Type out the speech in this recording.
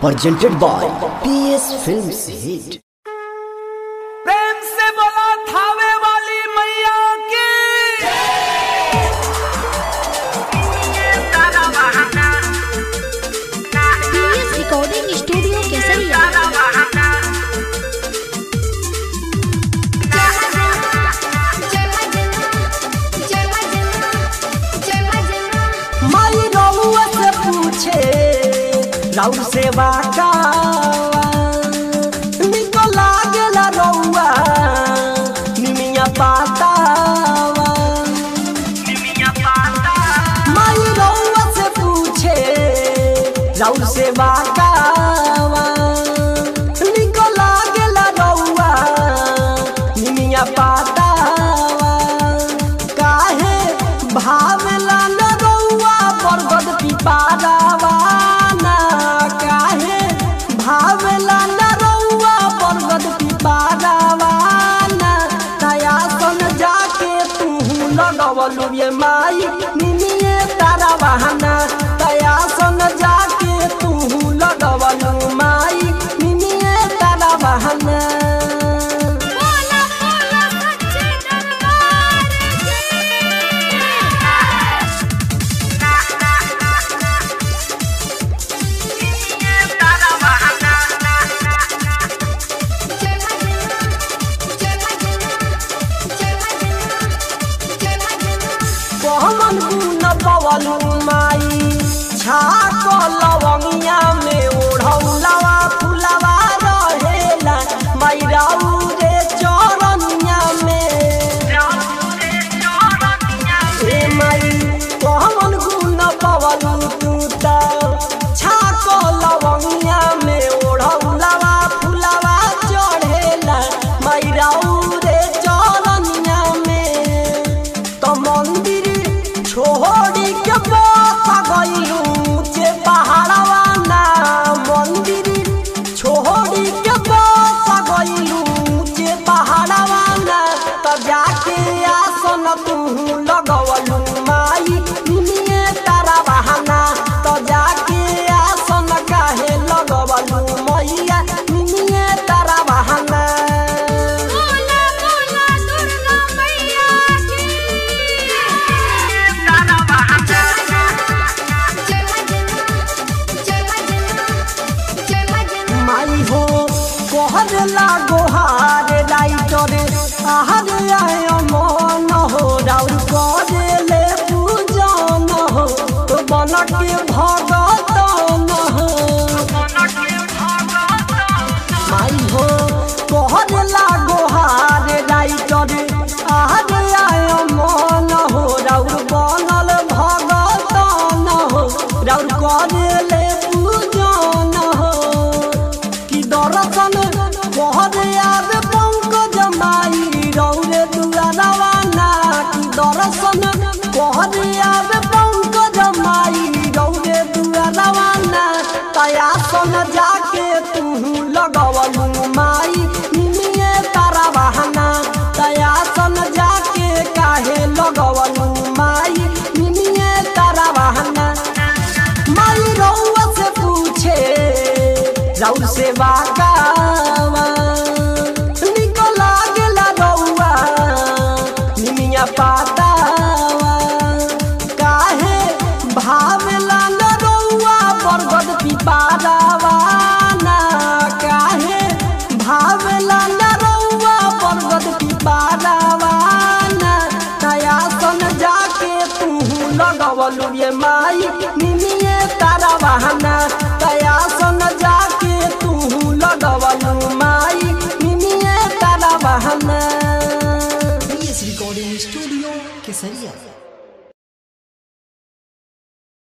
presented by PS Films Hit. प्रेम से बोला थावे वाली मैया की पीएस रिकॉर्डिंग स्टूडियो केसरिया माई रउआ से पूछे राउर सेवा का निको लागेला रउआ निमिया पातावा माई रउआ से पूछे राउर सेवा का निको लागेला रउआ निमिया पातावा काहे भावेला न रउआ बरगद पिपारावा ना काहे भावेला न रउआ बरगद पिपारावा ना नया सन जाके तू लगवलु ये माई निमिये तारा बहाना तया सन जाके तू लगवलु माई निमिये तारा बहाना कहमन गुन पवलु माई छाक लवंगिया में ओढ़ौलवा फुलवा रहेला माई राउ रे चरनिया में ए माई कहमन गुन पवलु तू त छाक लवंगिया में ओढ़ौलवा फुलवा चढ़ेला माई राउ रे चरनिया में तो मंदिर छोड़ी के बसा गइलू जे पहाड़वा ना मंदिर छोड़ी के बसा गइलू जे पहाड़वा ना तो जाके आसन तू लगवलू माई निमिये तारा बहाना तो जाके आसन काहे लगवलू मैया निमिये तारा बहाना माई हो कहर लागो हार राइटर आहार आय मन हो राउर करे ले पूजन हो तो बन के भगतन हो माई हो कहर लागो हार राइटर आहार आय मन हो राउर बनल भगतन हो राउर करे ले पूजन हो कि दर्शन कहर याद पंकज माई रौरे दुआरवा ना कि दर्शन कहर याद पंकज माई रौरे दुआरवा ना तया सन जाके तू लगवलू माई निमिये तारा बहाना तया सन जाके काहे लगवलू माई निमिये तारा बहाना माई रउआ से पूछे राउर से बागावा निको लागेला रउआ निमिया पातावा काहे भावेला न रउआ बरगद पिपारावा ना काहे भावेला न रउआ बरगद पिपारावा ना नया सन जाके तू लगवलु ये माई निमिये तारा बहाना तया सन जाके तू लगवलु माई निमिये तारा बहाना PS Recording Studio Kesaria.